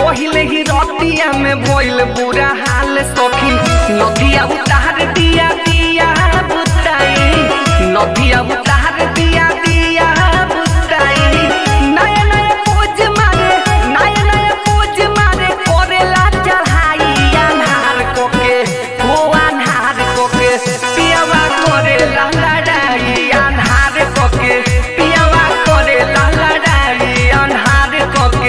पहिले ही रतिया में भइल बुरा हाल सखी नदिया उतार दिया दिया बुताई नदिया उतार दिया दिया बुताई नया नया पोज मारे नया नया पोज मारे करेला चढ़ाई अन्हार कोके हो अन्हार कोके पियावा करेला लड़ाई अन्हार कोके पियावा करेला लड़ाई अन्हार कोके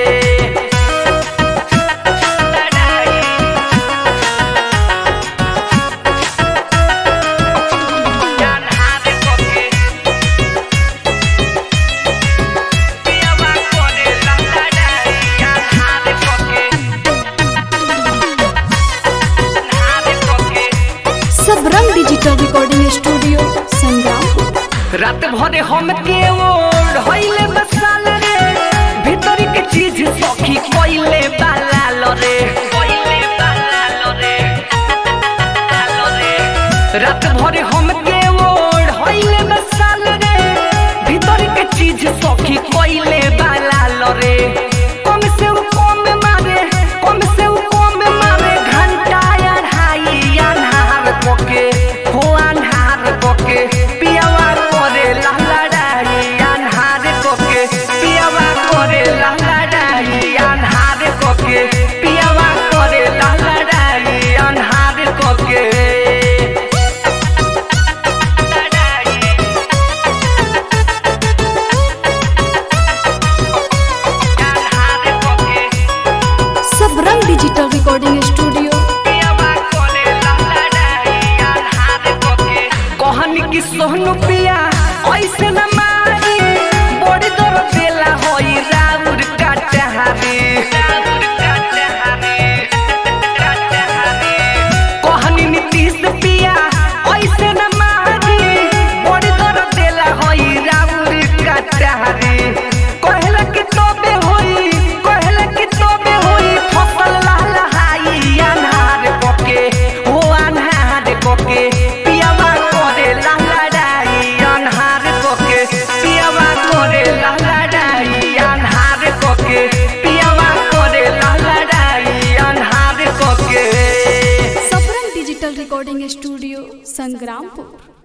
Sabrang digital recording studio Sangrampur रात भरे हम के ओढ़ होइले बसाल रे भीतरी के चीज सखी कोइले बालाल रे कोइले बालाल रे रात भरे हम के ओढ़ होइले बसाल रे भीतरी के चीज सखी कोइले बालाल रे कम से उ कम मारे कम से उ कम मारे घंटा अढ़ाई अन्हार कोके हो अन्हार कोके पियावा करे लहलड़ाई अन्हार कोके पियावा करे लहलड़ाई अन्हार कोके पियावा करे लहलड़ाई अन्हार कोके अन्हार कोके सबरंग डिजिटल रिकॉर्डिंग स्टूडियो कहनी कि सोहनु पिया ऐसे न मारी बड़ी दर बेला होई राउर काटहारी कहनी नीतीश पिया ऐसे न मारी बड़ी दर बेला होई राउर काटहारी कहला कि तोबे होई कहला कि तोबे होई फसल लहलहाई अन्हार कोके हो अन्हार कोके पियावा करे लहलहाई अन्हार कोके पियावा करे लहलहाई अन्हार कोके पियावा करे लहलहाई अन्हार कोके Sabrang digital recording studio Sangrampur